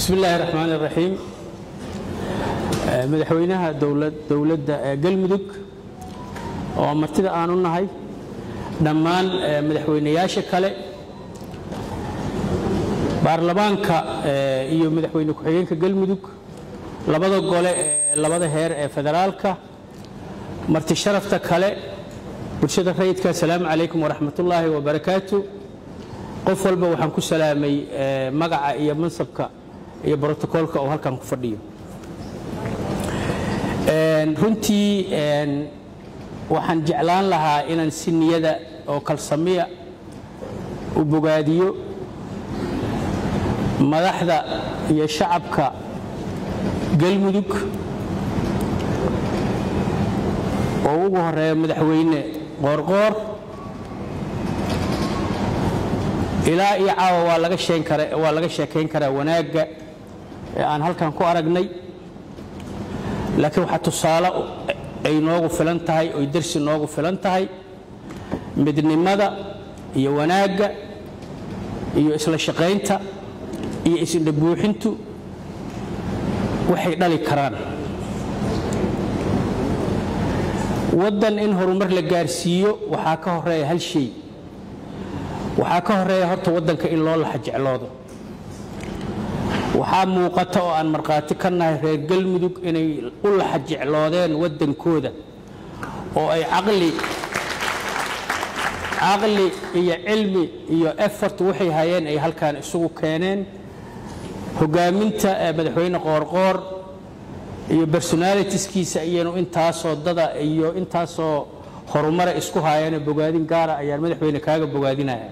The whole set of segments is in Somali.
bismi illaahi raxmaan iraxiim madaxweynaha dowladda galmudug oo martida aanu nahay dhammaan madaxweynayaasha kale baarlamaanka iyo madaxweyne ku-xigeenka galmudug labada gole ee labada heer ee federaalka marti sharafta kale bulshada rayidka asalaamu calaykum waraxmatullaahi wabarakaatu qof walba waxaan ku salaamay magaca iyo mansabka iyo brotokoolka oo halkan ku fadhiyo runtii waxaan jeclaan lahaa inaan si niyada oo kalsamiya u bogaadiyo madaxda iyo shacabka galmudug oo ugu horeeya madaxweyne qoorqoor ilaa iyo caawa waa laga sheekayn karaa wanaagga ee aan halkan ku aragnay laakiin waxaa tusaale ay noogu filan tahay oy darsi noogu filan tahay midnimada iyo wanaagga iyo isla shaqaynta iyo isindhabuuxintu waxay dhali karaan waddan in horumar la gaarsiiyo waxaa ka horeeya hal shay waxaa ka horeeya horta waddanka in loo laxa jecloodo waxaa muuqata oo aan markhaati ka nahay reer galmudug inay u laxa jecloodeen waddankooda oo ay caqli caqli iyo cilmi iyo effort waxay hayeen ay halkaan isugu keeneen hoggaaminta madaxweyne qoorqoor iyo personalitiskiisa iyanu intaasoo dada iyo intaasoo horumare isku haayeenoo bogaadin gaara ayaan madaxweyne kaaga bogaadinaya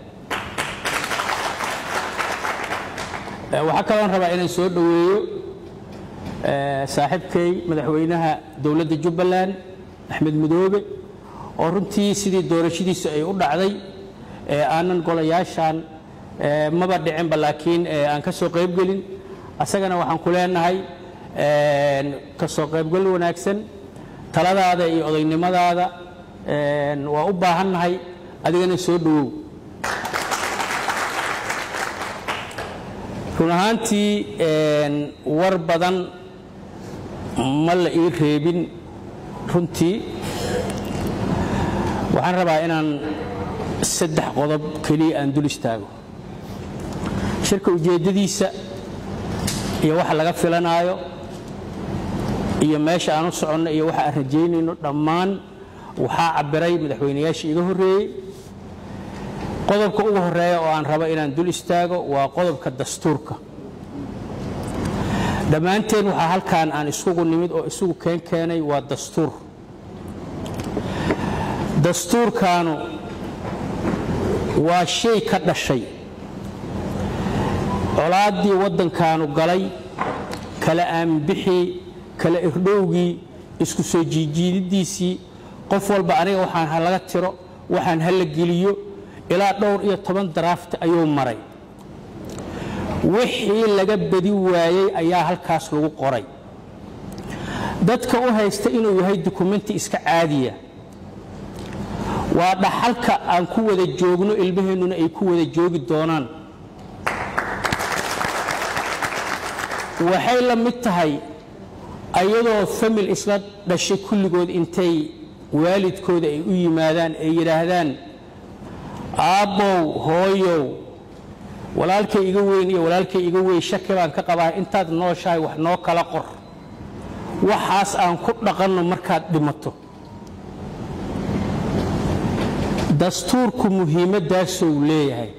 waxaa kaloon rabaa inaan soo dhoweeyo saaxiibkay madaxweynaha dowladda jubbaland axmed madoobe oo runtii sidii doorashadiisu ay u dhacday aanan golayaashan maba dhicinba laakiin aan ka soo qaybgelin asagana waxaan ku leenahay ka soo qaybgal wanaagsan taladaada iyo odaynimadaada waa u baahannahay adigana soo dhowow run ahaantii war badan ma la ii reebin runtii waxaan rabaa inaan saddex qodob keliya aan dul istaago shirka ujeeddadiisa iyo waxa laga filanaayo iyo meesha aan u soconno iyo waxa aan rajaynayno dhammaan waxaa cabbiray madaxweynayaasha iga horreeyey qodobka ugu horeeya oo aan rabo inaan dul istaago waa qodobka dastuurka dhammaanteen waxaa halkaan aan isugu nimid oo isugu keen keenay waa dastuur dastuurkaanu waa shay ka dhashay colaaddii waddankaanu galay kala aanbixii kala irdhowgii isku soo jiijiididiisii qof walba aniga waxaan ha laga tiro waxaan ha la geliyo ilaa dhowr iyo toban daraafti ayuu maray wixii laga badi waayey ayaa halkaas lagu qoray dadka u haysta inuu yahay dukumenti iska caadiya waa dhaxalka aan ku wada joogno ilmaheennuna ay ku wada joogi doonaan waxay la mid tahay ayadoo famil isla dhashay kulligood intay waalidkooda ay u yimaadaan ay yidhaahdaan aabbow hooyow walaalkay iga weyn iyo walaalkay iga weyn shaki baan ka qabaa intaad nooshahay wax noo kala qor waxaas aan ku dhaqanno markaad dhimato dastuurku muhiimaddaasuu leeyahay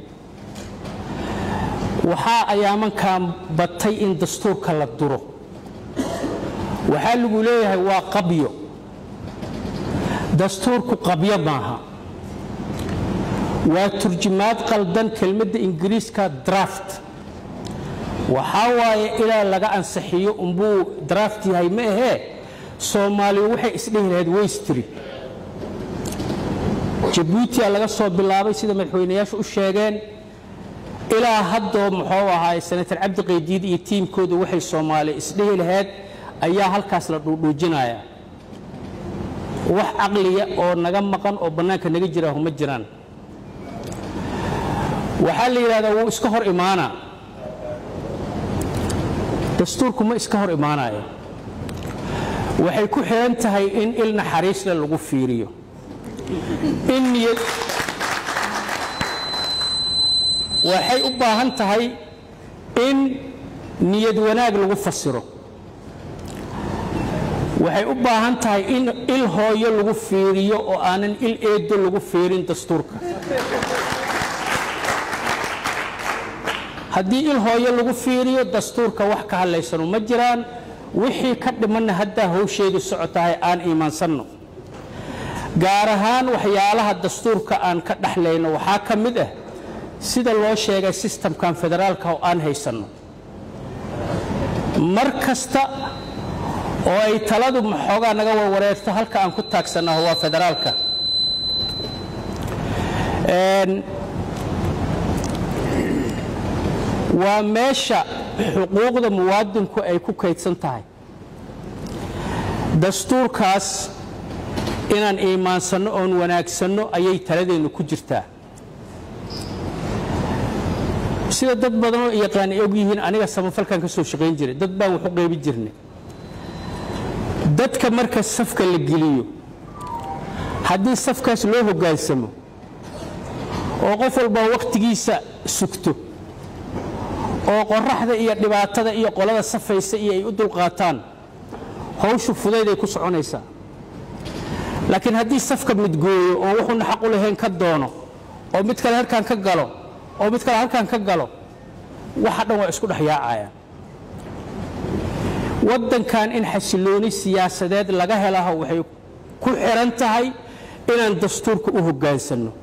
waxaa ayaamankan batay in dastuurka la duro waxaa lagu leeyahay waa qabyo dastuurku qabyo maaha waa turjumaad qaldan kelmadda ingiriiska draft waxaa waaye ilaa laga ansixiyo umbuu draft yahay ma ahee soomaaliya waxay isdhehi lahayd weystri jabuutiya laga soo bilaabay sida madaxweynayaashu u sheegeen ilaa haddoo muxuu ahaay senatar cabdi qaydiid iyo tiimkooda waxay soomaaliya isdhehi lahayd ayaa halkaas la dhuudhuujinaya wax caqliya oo naga maqan oo bannaanka naga jiraahu ma jiraan waxaa la yidhahdaa wuu iska hor imaana dastuurku ma iska hor imaanayo waxay ku xihan tahay in il naxariisle lagu fiiriyo in niyad waxay u baahan tahay in niyad wanaag lagu fasiro waxay u baahan tahay in il hooyo lagu fiiriyo oo aanan il eedo lagu fiirin dastuurka haddii il hooyo lagu fiiriyo dastuurka wax ka hadlaysanu ma jiraan wixii ka dhimanna haddaa howsheedu socotahay aan iimaansanno gaar ahaan waxyaalaha dastuurka aan ka dhexlayno waxaa ka mid ah sida loo sheegay sistamkan federaalka oo aan haysanno mar kasta oo ay taladu maxoogaa naga warwareerto halka aan ku taagsannaho waa federaalka waa meesha xuquuqda muwaadinku ay ku kaydsan tahay dastuurkaas inaan iimaansanno oon wanaagsanno ayay taladeennu ku jirtaa sida dad badanoo yaqaan ay og yihiin aniga samafalkan ka soo shaqayn jiray dad baan wax u qaybi jirnay dadka marka safka la geliyo haddii safkaas loo hoggaansamo oo qof walbaa wakhtigiisa sugto oo qoraxda iyo dhibaatada iyo qolada safaysa iyo ay u dulqaataan hawshu fudayday ku soconaysaa laakiin haddii safka midgooyo oo wuxuuna xaq u lahayn ka doono oo mid kale halkan ka galo oo mid kale halkan ka galo waxa dhan waa isku dhex yaacayaan waddankan in xasilooni siyaasadeed laga helaho waxay ku xihan tahay inaan dastuurka u hoggaansanno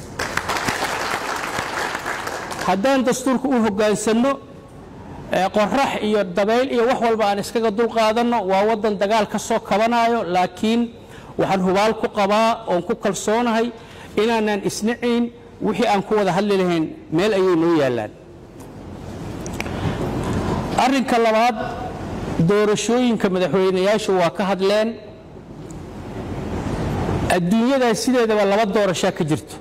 haddaan dastuurka u hoggaansanno qorax iyo dabayl iyo wax walba aan iskaga dulqaadanno waa waddan dagaal ka soo kabanayo laakiin waxaan hubaal ku qabaa oon ku kalsoonahay inaanaan isnacayn wixii aan ku wada hadli lahayn meel ayay noo yaallaan arrinka labaad doorashooyinka madaxweynayaashu waa ka hadleen adduunyadaas sideedaba laba doorashaa ka jirto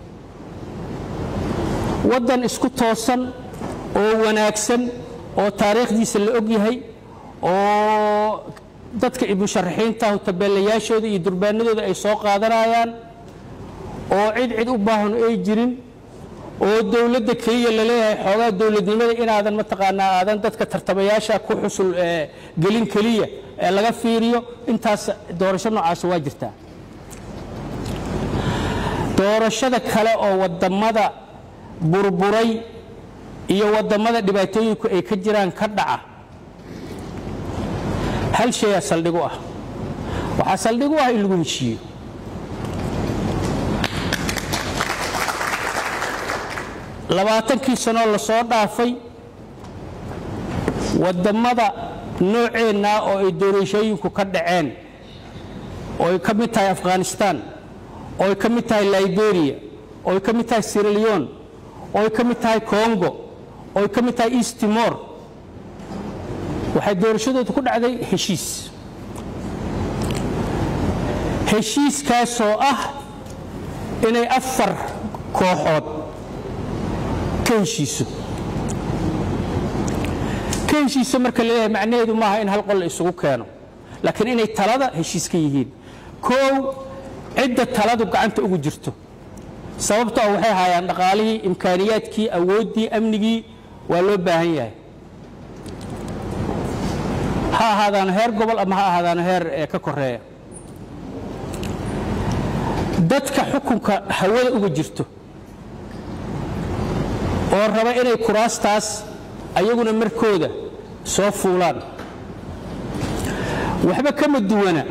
waddan isku toosan oo wanaagsan oo taariikhdiisa la og yahay oo dadka musharaxiintahu tabeelayaashooda iyo durbaanadooda ay soo qaadanayaan oo cid cid u baahan ay jirin oo dowladda keliya la leeyahay xoogaa dowladnimada inaadan mataqaanaa aadan dadka tartamayaasha ku xusul gelin keliya ee laga fiiriyo intaas doorasho noocaas waa jirtaa doorashada kale oo wadamada burburay iyo wadamada dhibaatooyinku ay ka jiraan ka dhaca hal shayaa saldhig u ah waxaa saldhig u ah in lagu heshiiyo labaatankii sanoo la soo dhaafay waddammada nooceennaa oo ay doorashooyinku ka dhaceen oo ay ka mid tahay afghanistan oo ay ka mid tahay liberiya oo ay ka mid tahay siraleon oo ay ka mid tahay congo oo ay ka mid tahay east timor waxay doorashadooda ku dhacday heshiis heshiiskaasoo ah inay afar kooxood ka heshiiso ka heshiiso marka laleeyahay macnaheedu maaha in hal qol la isugu keeno laakiin inay talada heshiis ka yihiin koow cidda taladu gacanta ugu jirto sababto ah waxay haayaan dhaqaalihii imkaaniyaadkii awooddii amnigii waa loo baahan yahay ha ahaadaano heer gobol ama ha ahaadaano heer ka koreeya dadka xukunka hawada uga jirto oo raba inay kuraastaas ayaguna markooda soo fuulaan waxba kama duwana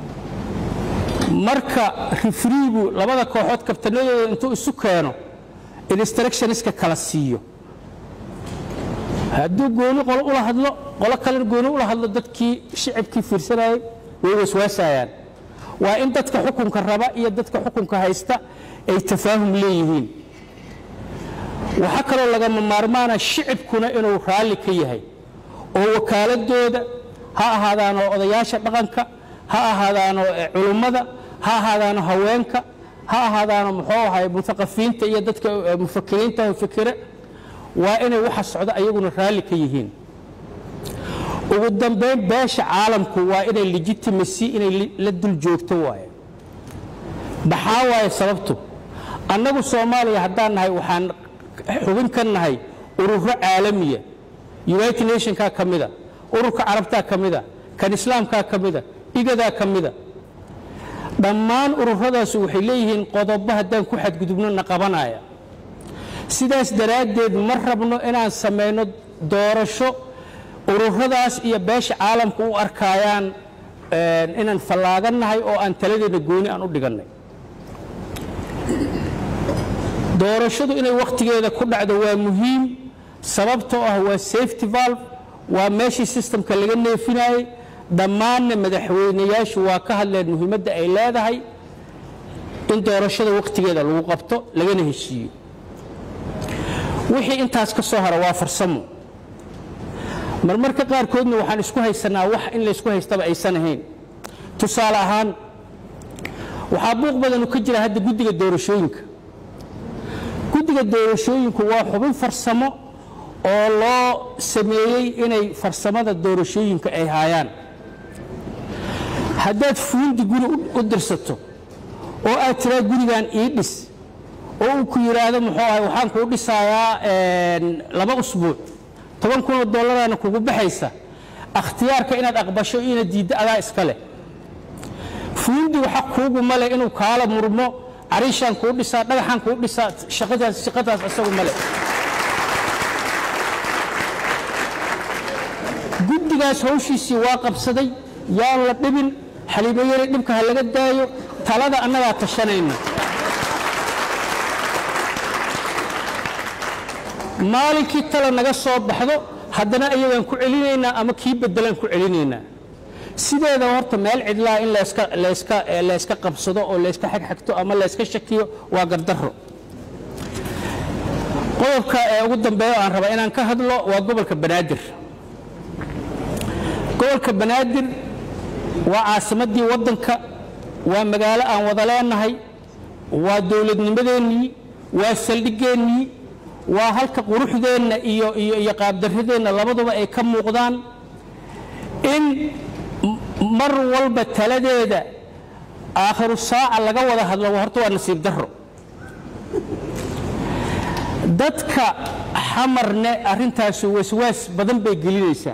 marka rifriigu labada kooxood kabtanadooda intuu isu keeno instructioniska kala siiyo hadduu gooni qolo ula hadlo qolo kalena gooni ula hadlo dadkii shicibkii fiirsanayay way waswaasayaan waa in dadka xukunka raba iyo dadka xukunka haysta ay tafaahum leeyihiin waxaa kaloo lagama maarmaana shicibkuna inuu raalli ka yahay oo wakaaladooda ha ahaadaano odayaasha dhaqanka ha ahaadaano culummada ha ahaadaano haweenka ha ahaadaano muxuu ahay muaqafiinta iyo dadka mufakiriinta fikire waa inay waxa socda ayaguna raalli ka yihiin ugu dambayn beesha caalamku waa inay legitimacy inay la dul joogto waaye maxaa waaye sababtu annagu soomaaliya haddaan nahay waxaan xubin ka nahay ururo caalamiya united nationkaa ka mida ururka carabtaa ka mida kan islaamkaa ka mida igadaa ka mida dhammaan ururadaas waxay leeyihiin qodobo haddaan ku xadgudubno na qabanaya sidaas daraaddeed ma rabno inaan samayno doorasho ururadaas iyo beesha caalamka u arkaayaan inaan fallaagannahay oo aan taladeena gooni aan u dhigannay doorashadu inay wakhtigeeda ku dhacdo waa muhiim sababtoo ah waa safety valve waa meeshii sistamka laga neefinayey dhammaanna madaxweynayaashu waa ka hadleen muhiimadda ay leedahay in doorashada wakhtigeeda lagu qabto lagana heshiiyo wixii intaas ka soo hara waa farsamo marmarka qaarkoodna waxaan isku haysanaa wax in laysku haystaba aysan ahayn tusaale ahaan waxaa buuq badanu ka jira hadda guddiga doorashooyinka guddiga doorashooyinku waa xubin farsamo oo loo sameeyey inay farsamada doorashooyinka ay haayaan haddaad fuundi guri u dirsato oo aad tiraa gurigan ii dhis oo uu ku yidhaahdo muxuu ahay waxaan kuu dhisayaa laba usbuuc toban kunoo dollaraana kugu baxaysa akhtiyaarka inaad aqbasho inaad diiddo adaa iska leh fuundi waxa kuugu male inuu kaala murmo cariishaan kuu dhisaa dhagaxaan kuu dhisaa shaqadaas shaqadaas isagu male guddigaas hawshiisii waa qabsaday yaan la dhibin xaliimayari dhibka ha laga daayo talada annagaa tashanayna maalinkii tala naga soo baxdo haddana ayagaan ku celinaynaa ama kii beddelaan ku celinaynaa sideeda horta meel cidlaa in layska qabsado oo layska xagxagto ama layska shakiyo waa gardarro qodobka ee ugu dambeeya aan rabaa inaan ka hadlo waa gobolka banaadir gobolka banaadir waa caasimaddii waddanka waa magaalo aan wada leenahay waa dowladnimadeennii waa saldhigeennii waa halka quruxdeenna iyo iyo qaabdarradeenna labaduba ay ka muuqdaan in mar walba taladeeda aakhiru saaca laga wada hadlo horta waa nasiib darro dadka xamarne arrintaasu waswaas badan bay gelinaysaa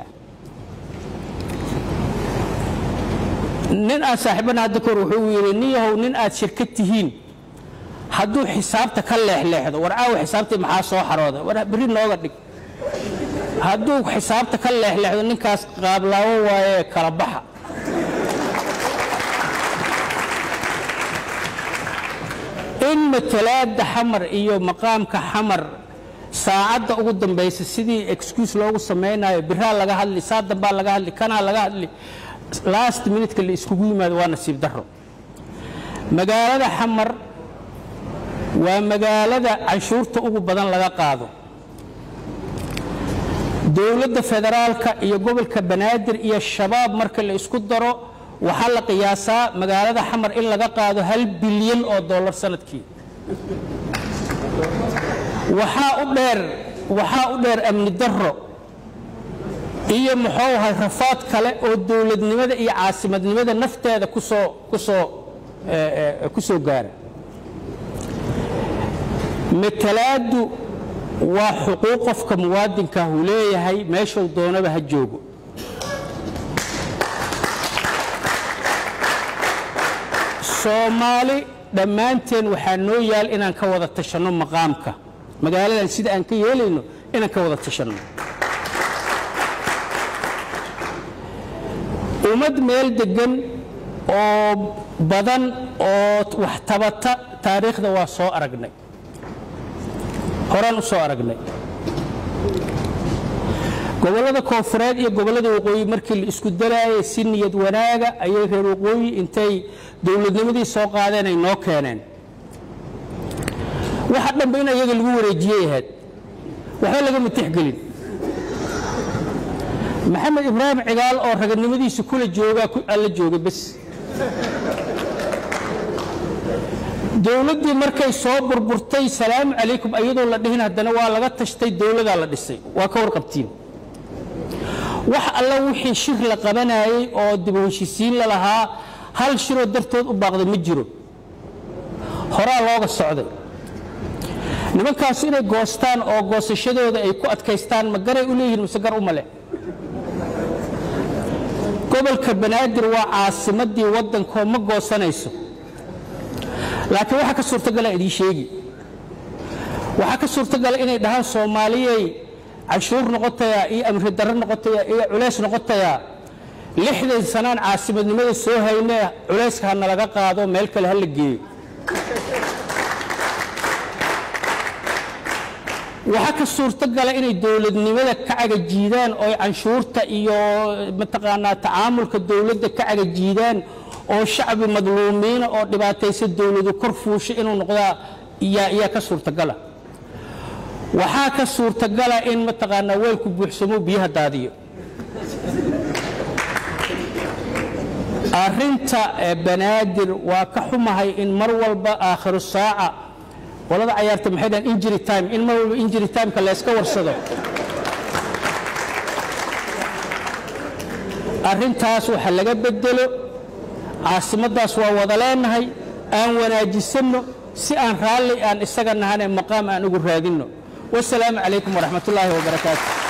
nin aan saaxiibana hadda kahor wuxuu yidhi nin yahow nin aad shirkad tihiin hadduu xisaabta ka leexleexdo war caawa xisaabtii maxaa soo xarooda war berri nooga dhig hadduu xisaabta ka leexleexdo ninkaas qaablaawo waaye kala baxa in matalaadda xamar iyo maqaamka xamar saacadda ugu dambaysa sidii excuse loogu samaynayo biraa laga hadli saa dambaa laga hadli kanaa laga hadli last minutka la iskugu yimaado waa nasiib darro magaalada xamar waa magaalada canshuurta ugu badan laga qaado dowladda federaalka iyo gobolka banaadir iyo shabaab marka la isku daro waxaa la qiyaasaa magaalada xamar in laga qaado hal bilyan oo dollar sanadkii waxaa u dheer waxaa u dheer amni darro iyo muxuu ahay rafaad kale oo dowladnimada iyo caasimadnimada nafteeda kusoo kusoo ku soo gaara matalaaddu waa xuquuq qofka muwaadinkaah uu leeyahay meeshuu doonaba ha joogo soomaali dhammaanteen waxaa noo yaal inaan ka wada tashanno maqaamka magaaladan sida aan ka yeelayno inaan ka wada tashanno ummad meel deggan oo badan oo wax tabata taariikhda waa soo aragnay horaan u soo aragnay gobollada koonfureed iyo gobollada waqooyi markii la isku dalaayay si niyad wanaaga ayay reer waqooyi intay dowladnimadii soo qaadeen ay noo keeneen waxa dhanba in ayaga lagu wareejiyey ahayd waxba lagama tixgelin maxamed ibraahim cigaal oo raganimadiisa kula joogaa alla jooga bes dowladdii markay soo burburtay salaamu calaykum ayadoo la dhihin haddana waa laga tashtay dowladaa la dhisay waa ka warqabtiin wax alla wixii shir la qabanayey oo dib u heshisiin la lahaa hal shiroo dartood u baaqday ma jiro horaa looga socday nimankaas inay goostaan oo goosashadooda ay ku adkaystaan ma garay u leeyihiin mise gar uma leh gobolka banaadir waa caasimadii waddankoo ma goosanayso laakiin waxaa ka suurtagala idiin sheegi waxaa ka suurtagala inay dhahaan soomaaliyey canshuur noqotayaa iyo amri darro noqotayaa iyo culays noqotayaa lixdan sanaan caasimadnimada soo haynee culayska ha nalaga qaado meel kale ha la geeyo waxaa ka suurtogala inay dowladnimada ka cagajiidaan oo canshuurta iyo mataqaanaa tacaamulka dowladda ka cagajiidaan oo shacbi madluumiina oo dhibaataysa dowladu kor fuusha inuu noqdaa yaa ka suurtagala waxaa ka suurtagala in mataqaanaa weelku buuxsamo biyaha daadiyo arinta banaadir waa ka xumahay in mar walba aakhiru saaca qolada cayaarta maxay dhahan injury time in mar walba injury timeka layska warsado arrintaas waxa laga bedelo caasimaddaas waa wada leenahay aan wanaajisanno si aan raalli aan isaga nahane maqaam aan ugu raadinno wasalaamu calaykum waraxmat ullaahi wabarakaatu